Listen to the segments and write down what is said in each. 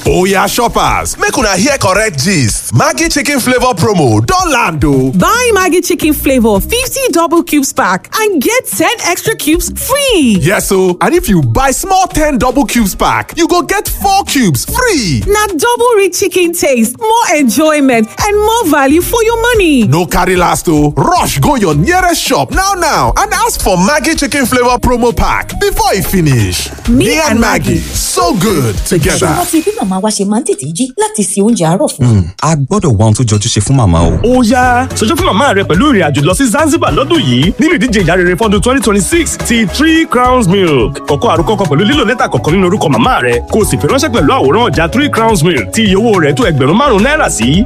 Oya shoppers, make una hear correct gist. Maggi chicken flavor promo don land o. Buy Maggi chicken flavor 50 double cubes pack and get 10 extra cubes free. Yes o, and if you buy small 10 double cubes pack, you go get 4 cubes free. Na double rich chicken taste, more enjoyment and more value for your money. No carry last o, rush go your nearest shop now now and ask for Maggi chicken flavor promo pack before e finish. Me and Maggi, so good together. ṣùgbọ́n tí bí màmá wa ṣe máa ń tètè jí láti se oúnjẹ àárọ̀ fún wa. a gbọ́dọ̀ wá ohun tó jọjú ṣe fún màmá o. ó yá ṣojú fún màmá rẹ pẹ̀lú ìrìn àjò lọ sí Zanzibar lọ́dún yìí nínú ìdíje ìyá rere fọ́dún twenty twenty six ti three crowns milk kọ̀kọ́ àròkọ kan pẹ̀lú lílo lẹ́tà kọ̀ọ̀kan nínú orúkọ màmá rẹ kó o sì fi ránṣẹ́ pẹ̀lú àwòrán ọjà three crowns milk tí iye owó rẹ̀ tó ẹgbẹ̀rún márùn-ún náírà sí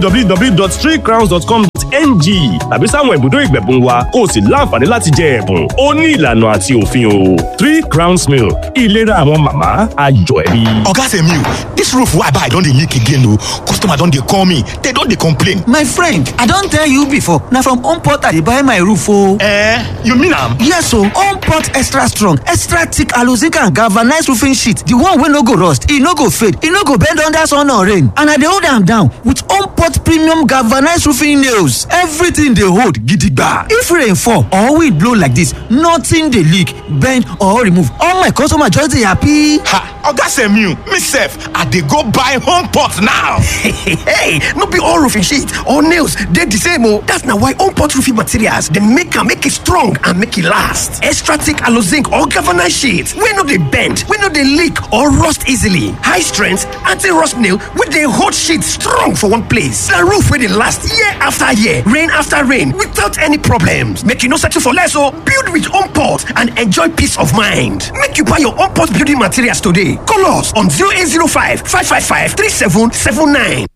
www.threecrowns.com.ng tàbí sáwọn ibùdó ìgbẹ̀bùn wa kó o sì láǹfààní láti jẹ ẹ̀bùn ó ní ìlànà àti òfin o three crowns milk ìlera àwọn màmá ayọ̀ ẹbí. Oga Semiu, this roof wey I buy don dey leak again o. Customer don dey call me, they don dey complain. My friend, I don tell you before, na from Homeport I dey buy my roof o. Eh, you mean am? Yes o, Homeport extra strong, extra thick zinc and galvanized roofing sheet, the one wey no go rust, e no go fade, e no go bend under sun or rain. And I dey hold am down with Homeport premium galvanized roofing nails. Everything dey hold gidigba. If rain fall or wind blow like this, nothing dey leak, bend or remove. All my customer just dey happy. Ha! Oga Semiu, me sef, I dey go buy home pot now. hey, no be all roofing sheet or nails dey the same o. That's na why Homeport roofing materials dey make am make e strong and make e last. Extra thick zinc or galvanized sheet wey no dey bend, wey no dey leak or rust easily. High strength anti-rust nail wey dey hold sheet strong for one place. Na roof wey dey last year after year, rain after rain without any problems. Make you no settle for less o. Build with Homeport and enjoy peace of mind. Make you buy your Homeport building materials today. Call us on 0805 555 3779.